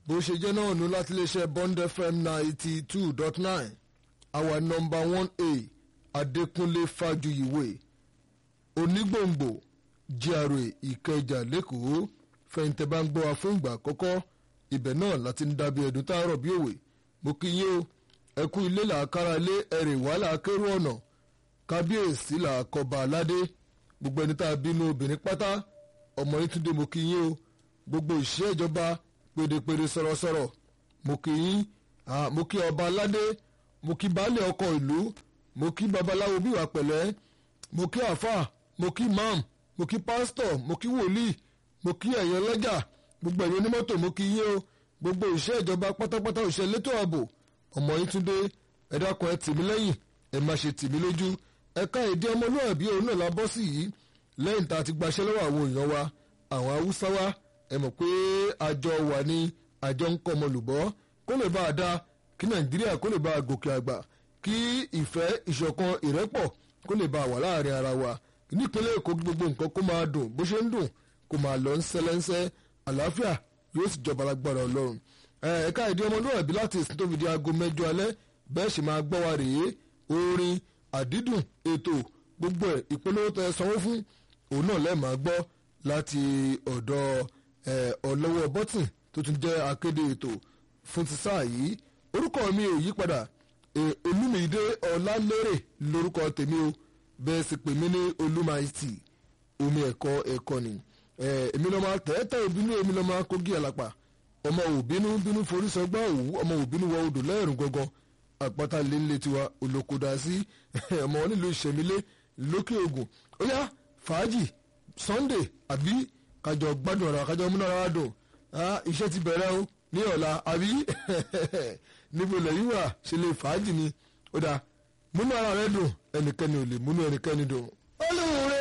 bó ṣe jẹ́ náà nù láti iléeṣẹ́ Bond FM ninety two dot nine our number one a Adékúnlé Fájuyìwé onígbòǹgbò GRA Ìkẹjà lẹ́kọ̀ọ́ fẹ̀yìntẹ́ bá ń gbọ́ wa fún ìgbà àkọ́kọ́ ibẹ̀ náà láti ń dábìí ẹ̀dùn táàrọ̀ bí òwe mo kí yín o ẹkú ilé làákàrà lé ẹ̀rẹ̀ wàhálà akérò ọ̀nà kábíyèsí làákọba aládé gbogbo ẹni tá a bínú obìnrin pátá ọmọ yín túndé mo kí yín o gbogbo ìṣe ìjọba pèdèpèdè sọ̀rọ̀sọ̀rọ̀ mo kí yín mo kí ọba aládé mo kí baálé ọkọ̀ ìlú mo kí babaláwo bíwà pẹ̀lẹ́ mo kí àáfà mo kí imam mo kí pásítọ̀ mo kí wòlíì mo kí ẹ̀yin ọlọ́jà gbogbo ẹ̀yin onímọ́tò mo kí yín o gbogbo ìṣe ìjọba pátápátá òṣèlú létò ààbò ọmọ yín túndé ẹ dákun ẹ tì mí lẹ́yìn ẹ má ṣe tì mí lójú ẹ̀ka èdè ọmọlúwàbí òun náà la bọ́ sí yìí lẹ́yìn tá a ti gbaṣẹ́ lọ́wọ́ àwọn èèyàn wa àwọn haúsá wa ẹ mọ̀ pé àjọ wà ní àjọ ń kọ́ ọmọlùbọ́ kó lè bá a dá kí nàìjíríà kó lè bá a gòkè àgbà kí ìfẹ́ ìṣọ̀kan ìrẹ́pọ̀ kó lè bá a wà láàrin ara wa nípínlẹ̀ èkó gbogbo nǹkan kó máa dùn bó ṣe ń dùn kó máa lọ ńsẹ́lẹ́ńsẹ́ àlàáfíà yóò sì jọba lágbára ọlọ́run ẹ̀ka ìdí ọmọlúwàbí láti ìsìn tó fi di aago mẹ́jọ alẹ́ bẹ́ẹ̀ sì máa gbọ́ wa rèé orin àdídùn ètò gbogbo ẹ̀ ìpolówó tẹ sanwó fún òun náà lẹ́ẹ̀ máa gbọ́ láti ọ̀dọ̀ ọlọ́wọ́ bọ́tìn tó tún jẹ́ akéde ètò fún ti sáà yìí orúkọ mi ò yí padà olúmídé ọlálérè lórúkọ tèmi o bẹ́ẹ̀ sì pè mí ní olúmaìtì omi ẹ̀kọ́ ẹ̀kọ́ ni èmi lọ́ọ́ máa tẹ́tẹ́ òbínú èmi lọ́ọ́ máa kógi àlàpà ọmọ òbínú bínú forí sọgbà òwú ọmọ òbínú wọ odò lẹ́rùn gangan àpáta lélẹ̀ tiwa olókòdá sí ọmọ nílùú ìṣẹ̀mílẹ̀ lókè ògùn ó yá fàájì sunday àbí kájọ gbádùn ọ̀rọ̀ kájọ múná ara dùn iṣẹ́ ti bẹ̀rẹ̀ o ní ọ̀la àbí níbo lẹ́yìn wà ṣe lè fàájì ni ó dáa múnú ara rẹ dùn ẹnikẹ́ni ò lè múnú ẹnikẹ́ni dùn.